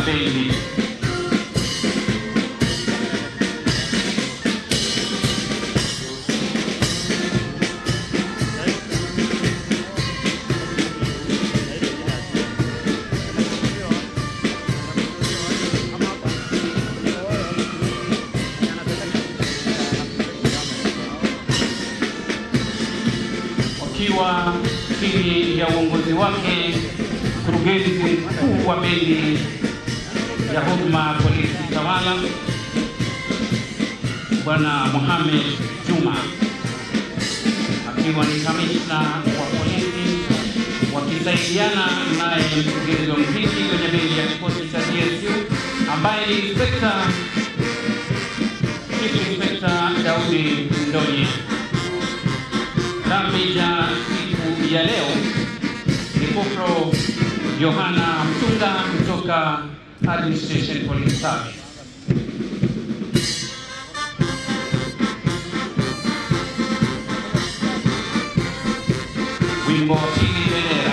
bendi. wakiwa chini ya uongozi wake mkurugenzi mkuu wa bendi ya huduma polisi tawala Bwana Mohamed Juma, akiwa ni kamishna wa polisi, wakisaidiana naye mkurugenzi wa mziki kwenye bendi ya kikosi cha DSU ambaye ni inspekta Chief Inspekta Daudi Ndonye. Dhambi ya siku ya leo ni Kopro Yohana Mtunga kutoka Administration Police Service. Wimbo wa pili bendera.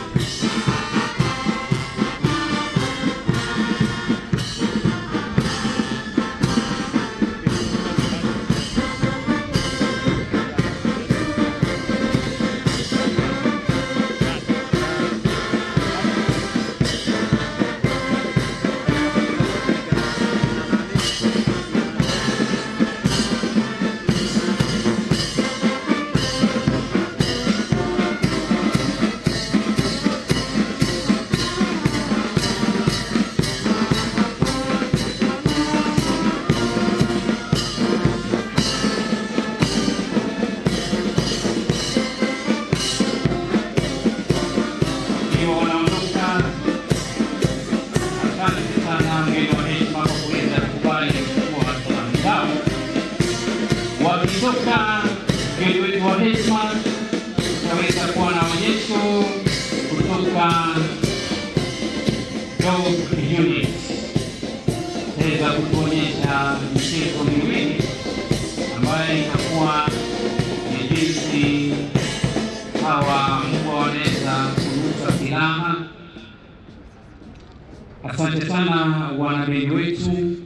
Ikiwa wanaondoka, asante sana mgeni wa heshima kwa kuweza kukubali kuchukua salamu zao. Wakitoka mgeni wetu wa heshima, tutaweza kuwa na onyesho kutoka Dog Unit weza kutuonyesha michezo miwili ambayo itakuwa ni jinsi hawa mbwa wanaweza kuruka silaha. Asante sana wanabendi wetu